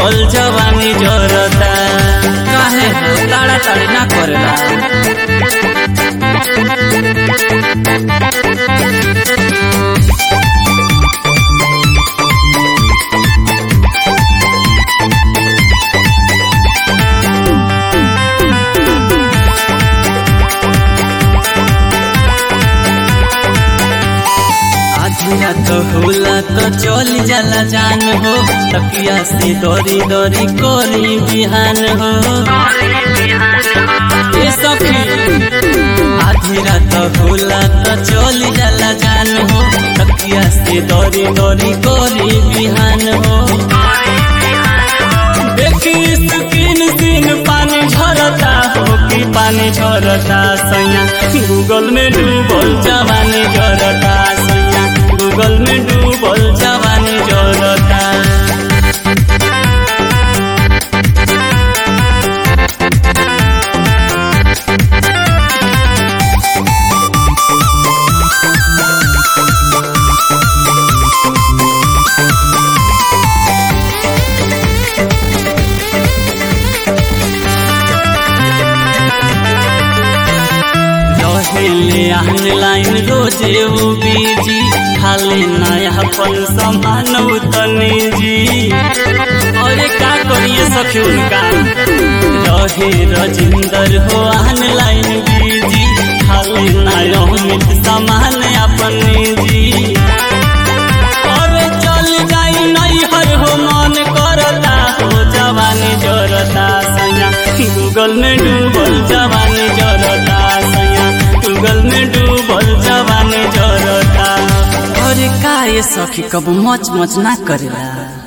डूबल जवानी जरता काहे हो ताड़ा ताड़ी ना करेला आधिया तो होला तो चल जाला जान हो तकिया से दौरी दौरी कोरी बिहान हो ए सखी आधी रात होला तो चल जाला जान हो तकिया से दौरी दौरी कोरी बिहान हो देखी स्किन सीन पानी झरता हो कि पानी झरता सैया गूगल में डूबल जवानी जरता सैया गूगल में डूबल जवानी जरता रहेले ऑनलाइन रोजे वो बीजी खाली नया अपन सामान उतने जी अरे का करिए सखी उनका रहे रजिंदर हो ऑनलाइन बीजी खाली नया अमित सामान अपने जी अरे चल जाई नहीं हर हो मन करता हो जवानी जरता सैया गूगल में डूबल जवानी जरता सैया गूगल में डूबल जवानी जरता अरे का ये सखी कब मच मच ना करेला